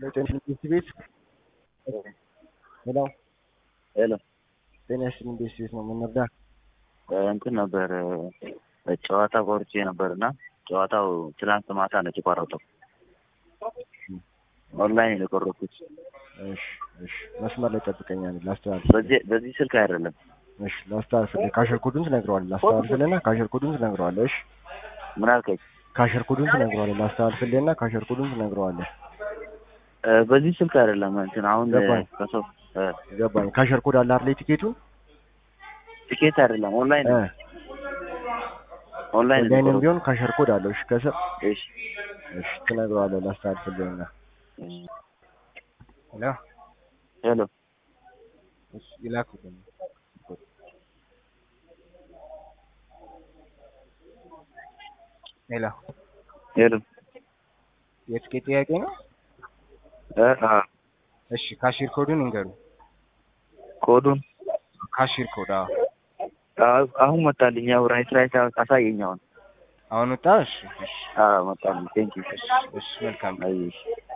ጤና ኢንቨስት ቤት ሄሎ ሄሎ ጤና ይስጥልኝ ኢንቨስት ቤት ነው የምንረዳ እንትን ነበር ጨዋታ ቆርጬ ነበር እና ጨዋታው ትናንት ማታ ነው የተቋረጠው። ኦንላይን ነው የቆረጥኩት። እሺ እሺ መስመር ላይ ጠብቀኛል ላስተላልፍ በዚህ በዚህ ስልክ አይደለም። እሺ ላስተላልፍልህ ካሸር ኮዱን ትነግረዋለህ ላስተላልፍልህና ካሸር ኮዱን ትነግረዋለህ እሺ ምን አልከኝ? ካሸር ኮዱን ትነግረዋለህ ላስተላልፍልህና ካሸር ኮዱን ትነግረዋለህ እ በዚህ ስልክ አይደለም። እንትን አሁን ገባኝ። ከሰው እ ገባኝ ካሸር ኮድ አለ አይደል ቲኬቱን ቲኬት አይደለም ኦንላይን እ ነው። ኦንላይን ነው ላይንም የቆረጥኩት። ቢሆን ካሸር ኮድ አለው እሺ ከስር እሺ እሺ ትነግረዋለህ ላስተላልፍልህና እሺ። ሄሎ ሄሎ እሺ ይላኩልኝ ሄሎ ሄሎ የትኬት ጥያቄ ነው እ አ እሺ ካሽር ኮዱን እንገሩ ኮዱን ካሽር ኮድ አዎ አ- አሁን መጣልኝ። ያው ራይት ራይት አሳየኝ አሁን። አሁን ወጣ እሺ እሺ አዎ መጣልኝ። ቴንክ ዩ እሺ መልካም አይ እሺ